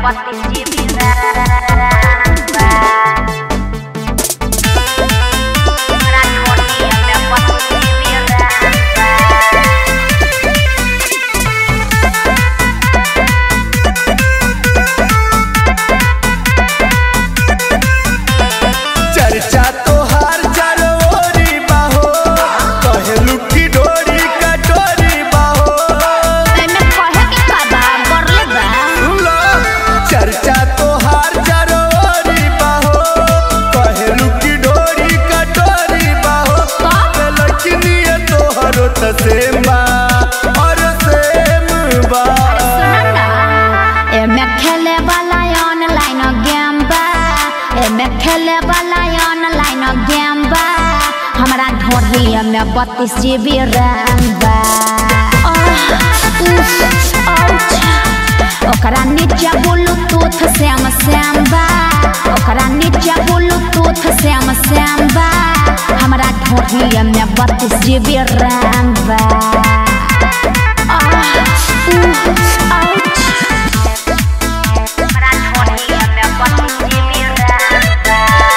बत्तीस GB RAM बा हमरा ढोलिया में बत्तीस जीबी रैम बा चर्चा तोहार चरोरी बाहो कहलू की डोरी कटोरी बाहो एमे कहे के का बा बरले बा सुनलो चर्चा तोहार चरोरी बाहो कहलू की डोरी कटोरी बाहो का? लखनिए तोहरो त सेम बा और सेम बा सुन ना एमे खेले वाला ऑनलाइन गेम बा एमे खेले वाला ऑनलाइन गेम बा हमरा ढोलिया में बत्तीस जीबी रैम बा आह, उफ, आउच। ओकरा नीचे ब्लूटूथ श्याम श्याम बा ओकरा नीचे ब्लूटूथ श्याम श्याम बा हमरा ढोलिया में बत्तीस जीबी रैम बा आह, उफ, आउच। हमरा ढोलिया में बत्तीस जीबी रैम बा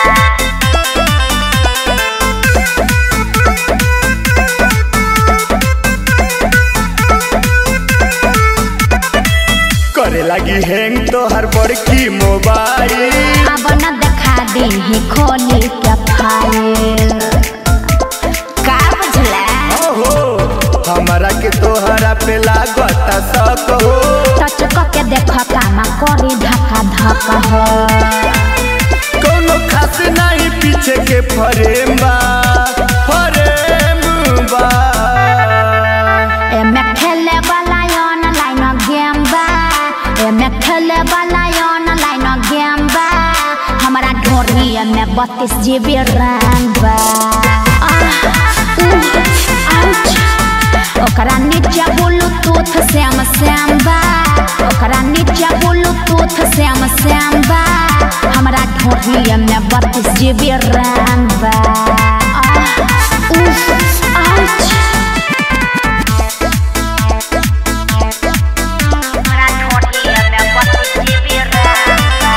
करे लगी हैंग तोहर बड़की मोबाइल अब न देखा दी खोली के फाइल का बुझला ओहो हमरा के तोहरा पे लागत शक हो टच के देख कामा करी धक्का धक्का हो कोनो खास नहीं पीछे के फरेम बा फरेम बा एमे खेले वाला ऑनलाइन गेम बा एमे खेले वाला ऑनलाइन गेम बा हमरा ढोरिया में बत्तीस जीबी रैम बा आह, उह, आउच। ओकरा नीचे ब्लूटूथ श्याम श्याम बा ओकरा नीचे ब्लूटूथ श्याम श्याम बा हमरा ढोरिया में बत्तीस जीबी रैम बा आह, उह, आउच। हमरा ढोलिया में बत्तीस जीबी रैम बा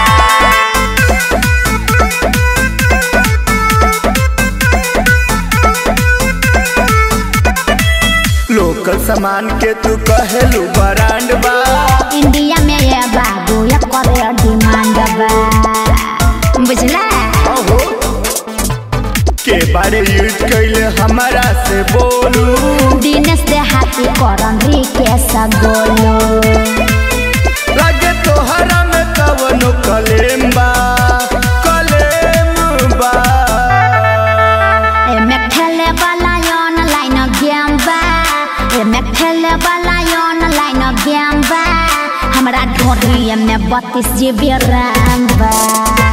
लोकल सामान के तू कहेलू ब्रांड बा इंडिया में ये बाबू ये करे डिमांड बा बुझला ओहो के बारे यूज कैले हमरा से बोलू दिनेश देहाती करन रिकेश गोलू लगे तोहरा में कवनो कलेम बा कलेम बा एमे खेले वाला ऑनलाइन गेम बा एमे खेले वाला ऑनलाइन गेम बा हमरा ढोलिया में बत्तीस जीबी रैम बा